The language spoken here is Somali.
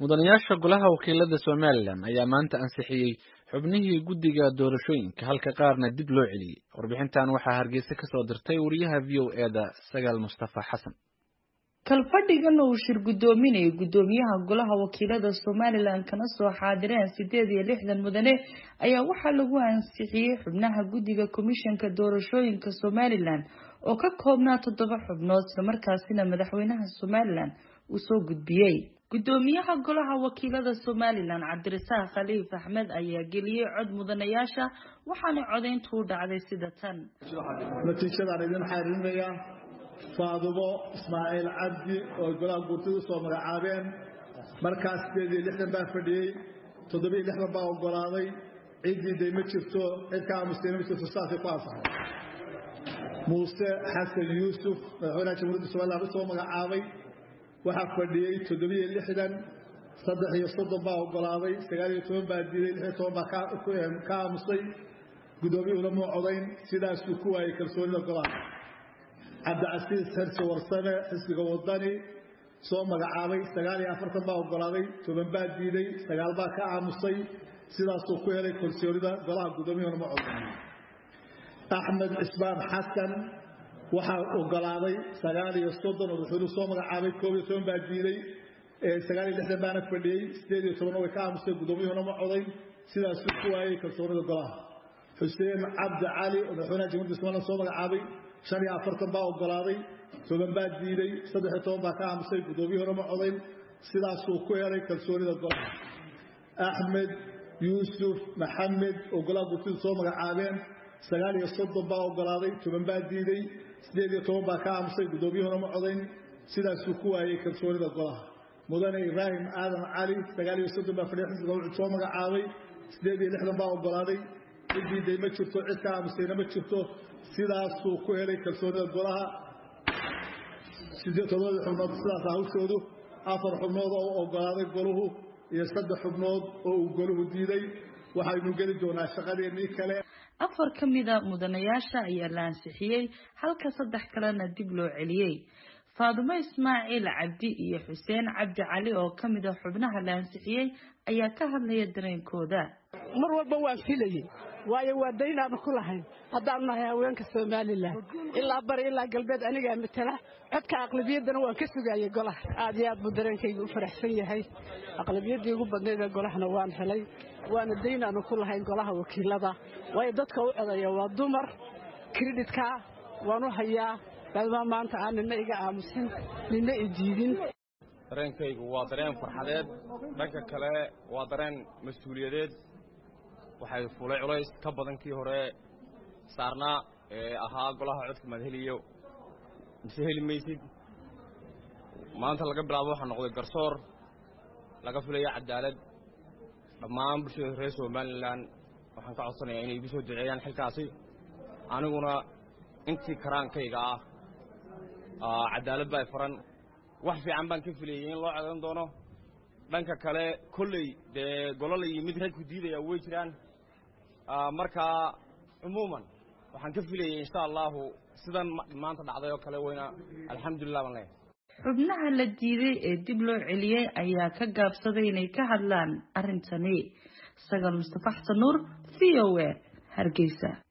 mudanayaasha golaha wakiilada somalilan ayaa maanta ansixiyey xubnihii guddiga doorashooyinka halka qaarna dib loo celiyey warbixintan waxaa hargeysa kasoo dirtay wariyaha v o eda sagaal mustafa xasan kalfadhigan uu shir guddoominayay guddoomiyaha golaha wakiilada somalilan kana soo xaadireen sideed iyo lixdan mudane ayaa waxaa lagu ansixiyey xubnaha guddiga komishanka doorashooyinka somalilan oo ka koobnaa toddoba xubnood islamarkaasina madaxweynaha somalilan uu soo gudbiyey guddoomiyaha golaha wakiilada somalilan cabdirasaaq khaliif axmed ayaa geliyey cod mudanayaasha waxaana codayntu u dhacday sida tan natiijadaan idin xariirinayaa faadumo ismaaciil cabdi oo golaha guurtida usoo magacaabeen markaas sideed iyo lixdan baa fadhiyey toddobiiyo lixdan baa ogolaaday ciddii day ma jirto cid ka aamusay ma jirto saasay ku ansaxay muuse xasan yuusuf madaxweynaha jamhuuriyadda somaliland usoo magacaabay waxaa fadhiyey toddobiiyo lixdan saddex iyo soddon baa ogolaaday sagaal iyo toban baa diiday lix iyo toban baa ka aamusay guddoomiyuhuna muu codayn sidaasuu ku waayey kalsoonida golaha cabdicasiis xirsi warsame xisbiga wadani soo magacaabay sagaal iyo afartan baa ogolaaday toban baa diiday sagaal baa ka aamusay sidaasuu ku helay kalsoonida golaha guddoomiyuhuna ma codayn axmed cismaan xasan waxaa ogolaaday sagaal iyo soddon oo madaxweynuhu soo magacaabay koob iyo toban baa diiday sagaal iyo lixdan baana fadhiyey sideed iyo tobanna way ka aamusay guddoomiyuhuna ma codayn sidaasuu ku waayey kalsoonida golaha xuseen cabdi cali oo madaxweynaha jamhuuriyadda somaliland soo magacaabay shan iyo afartan baa ogolaaday toban baa diiday saddex iyo toban baa ka aamusay guddoomiyuhuna ma codayn sidaasuu ku helay kalsoonida golaha axmed yuusuf maxamed oo golaha gurtidu soo magacaabeen sagaal iyo soddon baa ogolaaday toban baa diiday sideed iyo toban baa ka aamusay guddoomiyuhuna ma codayn sidaasuu ku waayey kalsoonida golaha mudane ibraahim aadan cali sagaal iyo soddon baa fadhiya xisbiga wuxuu soo magacaabay sideed iyo lixdan baa ogolaaday ciddii day ma jirto cid ka aamusayna ma jirto sidaasuu ku helay kalsoonida golaha todobadii xubnood sidaas hawshoodu afar xubnood oo ogolaaday goluhu iyo saddex xubnood oo uu goluhu diiday waxaynu geli doonaa shaqadeennii kale afar ka mida mudanayaasha ayaa la ansixiyey halka saddex kalena dib loo celiyey faadumo ismaaciil cabdi iyo xuseen cabdi cali oo ka mid a xubnaha la ansixiyey ayaa ka hadlaya dareenkooda mar walba waan filayey waayo waa daynaanu ku lahayn haddaanu nahay haweenka somalilan ilaa bari ilaa galbeed anigaa matala codka aqlabiyaddana waan ka sugaayey golaha aad iyo aad buu dareenkayga u faraxsan yahay aqlabiyaddii ugu badnayd ee golahana waan helay waana daynaanu ku lahayn golaha wakiilada waayo dadka u codaya waa dumar kredhitka waan u hayaa maadamaa maanta aan nina iga aamusin nina i diidin dareenkaygu waa dareen farxadeed dhanka kale waa dareen mas-uuliyadeed waxay fulay culays ka badan kii hore saarnaa ee ahaa golaha codka maad heliyo mise heli maysid maanta laga bilaabo waxaa noqday garsoor laga filaya cadaalad dhammaan bulshada reer somalilan waxaan ka codsanayaa inay igu soo duceeyaan xilkaasi aniguna intii karaankayga ah cadaalad baa faran wax fiican baan ka filayay in loo codan doono dhanka kale kolley dee golol iyo mid ragku diidaya way jiraan markaa cumuuman waxaan ka filayay insha allahu sidan maanta dhacday oo kale weyna alxamdulilah baan leeyahay xubnaha la diiday ee dib loo celiyey ayaa ka gaabsaday inay ka hadlaan arrintani sagaal mustafa xasan nuur v o a hargeysa